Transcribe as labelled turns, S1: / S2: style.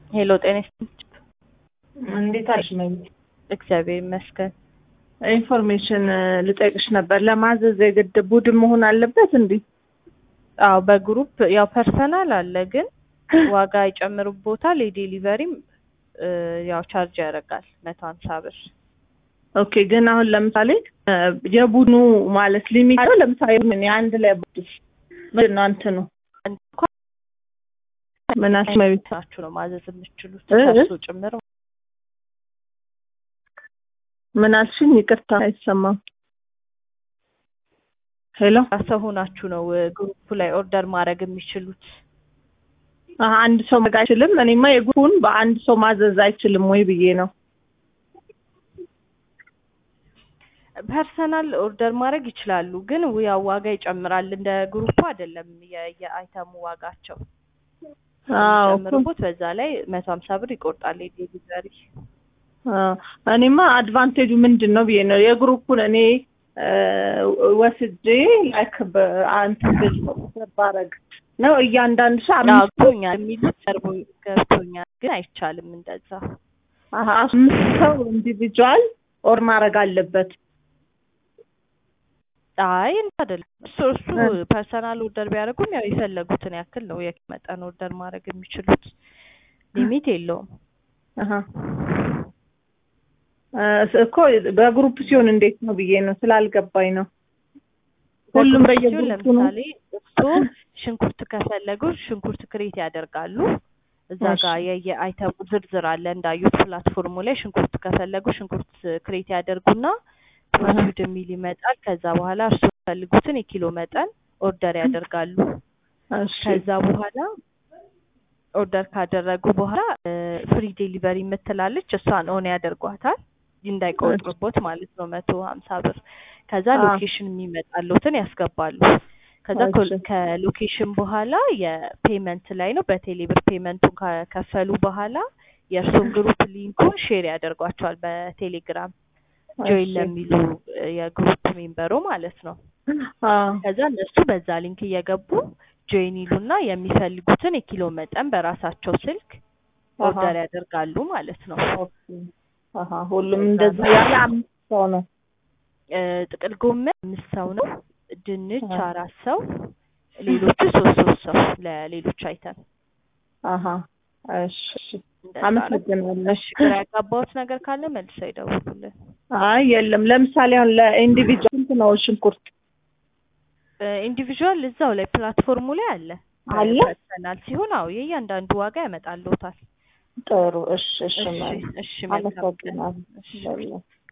S1: ሄሎ ጤና ይስጥልኝ።
S2: እንዴት አለሽ መቤት?
S1: እግዚአብሔር ይመስገን።
S2: ኢንፎርሜሽን ልጠይቅሽ ነበር። ለማዘዝ የግድ ቡድን መሆን አለበት እንዴ?
S1: አዎ በግሩፕ ያው ፐርሰናል አለ፣ ግን ዋጋ ይጨምሩቦታል። የዴሊቨሪም ያው ቻርጅ ያደርጋል መቶ ሀምሳ ብር።
S2: ኦኬ ግን አሁን ለምሳሌ የቡድኑ ማለት ሊሚት ነው። ለምሳሌ ምን የአንድ ላይ ቡድን ምንድን ነው እንትኑ ምን አልሽ መቤት?
S1: ናችሁ ነው ማዘዝ የምትችሉት
S2: እ እ?
S1: ከእሱ ጭምር
S2: ምን አልሽኝ? ይቅርታ አይሰማም። ሄሎ
S1: ሰው ሆናችሁ ነው ግሩፕ ላይ ኦርደር ማድረግ የሚችሉት።
S2: አሀ፣ አንድ ሰው ማድረግ አይችልም። እኔማ የግሩፑን በአንድ ሰው ማዘዝ አይችልም ወይ ብዬ ነው።
S1: ፐርሰናል ኦርደር ማድረግ ይችላሉ፣ ግን ያው ዋጋ ይጨምራል። እንደ ግሩፑ አይደለም የ- የአይተሙ ዋጋቸው
S2: አዎ እኮ
S1: ጨምርቦት በዛ ላይ መቶ ሀምሳ ብር ይቆርጣል የዴሊቨሪ
S2: አዎ፣ እኔማ አድቫንቴጁ ምንድን ነው ብዬ ነው የግሩፑን እኔ እ፣ ወስጄ ላይክ በአንተ ገዝ ባረግ ነው እያንዳንዱ ሰው አምስት
S1: ገብቶኛል የሚሉት ቀርቦ ገብቶኛል፣ ግን አይቻልም እንደዛ።
S2: አሀ፣ አምስት ሰው ኢንዲቪጁዋል ኦር ማድረግ አለበት።
S1: አይ እንትን አይደለም እሱ እሱ
S2: እ።
S1: ፐርሰናል ኦርደር ቢያደርጉም ያው የፈለጉትን ያክል ነው የኬክ መጠን ኦርደር ማድረግ የሚችሉት ሊሚት የለውም።
S2: አሀ እ፣ እኮ በግሩፕ ሲሆን እንዴት ነው ብዬ ነው ስላልገባኝ ነው። ሁሉም
S1: በግሩፕ ሲሆን
S2: በየግሩፑ ነው።
S1: ለምሳሌ እሱ ሽንኩርት ከፈለጉ ሽንኩርት ክሬት ያደርጋሉ። እዛ
S2: እሺ።
S1: ጋር የየአይተሙ ዝርዝር አለ እንዳዩት ፕላትፎርሙ ላይ ሽንኩርት ከፈለጉ ሽንኩርት ክሬት ያደርጉና ፕሮሲድ የሚል ይመጣል። ከዛ በኋላ እርሱ የሚፈልጉትን የኪሎ መጠን ኦርደር ያደርጋሉ።
S2: እሺ
S1: ከዛ በኋላ ኦርደር ካደረጉ በኋላ ፍሪ ዴሊቨሪ የምትላለች እሷን ኦን ያደርጓታል እንዳይቆጥሩቦት ማለት ነው መቶ ሀምሳ ብር ከዛ
S2: አዎ።
S1: ሎኬሽን የሚመጣሉትን ያስገባሉ ከዛ ኮ-
S2: እሺ።
S1: ከሎኬሽን በኋላ የፔመንት ላይ ነው በቴሌ ብር ፔመንቱን ከከፈሉ በኋላ የእርሱን ግሩፕ ሊንኩን ሼር ያደርጓቸዋል በቴሌግራም ጆይን
S2: እሺ።
S1: ለሚሉ እ፣ የግሩፕ ሜምበሩ ማለት ነው
S2: አዎ
S1: ከዛ እነሱ በዛ ሊንክ እየገቡ ጆይን ይሉና የሚፈልጉትን የኪሎ መጠን በራሳቸው ስልክ
S2: አሃ።
S1: ኦርደር ያደርጋሉ ማለት ነው።
S2: ኦኬ። አሀ ሁሉም እንደዛ ያለ አምስት ሰው ነው።
S1: እ፣ ጥቅል ጎመን አምስት ሰው ነው። ድንች
S2: አዎ።
S1: አራት ሰው፣ ሌሎቹ ሶስት ሶስት ሰው ለሌሎች አይተን
S2: አሀ እሺ እሺ።
S1: እንደዛ ነው።
S2: አመሰግናለሁ።
S1: እሺ ግራ ያጋባሁት ነገር ካለ መልሰው ይደውሉልን።
S2: አይ የለም። ለምሳሌ አሁን ለኢንዲቪጁዋል ስንት ነው ሽንኩርት?
S1: ኢንዲቪዥዋል እዛው ላይ ፕላትፎርሙ ላይ አለ
S2: አለ?
S1: ፐርሰናል ሲሆን አዎ የእያንዳንዱ ዋጋ ያመጣልዎታል።
S2: ጥሩ እሺ እሺ።
S1: እሺ
S2: ማለት
S1: እሺ መልካም ቀን።
S2: አመሰግናለሁ።
S1: እሺ
S2: በለ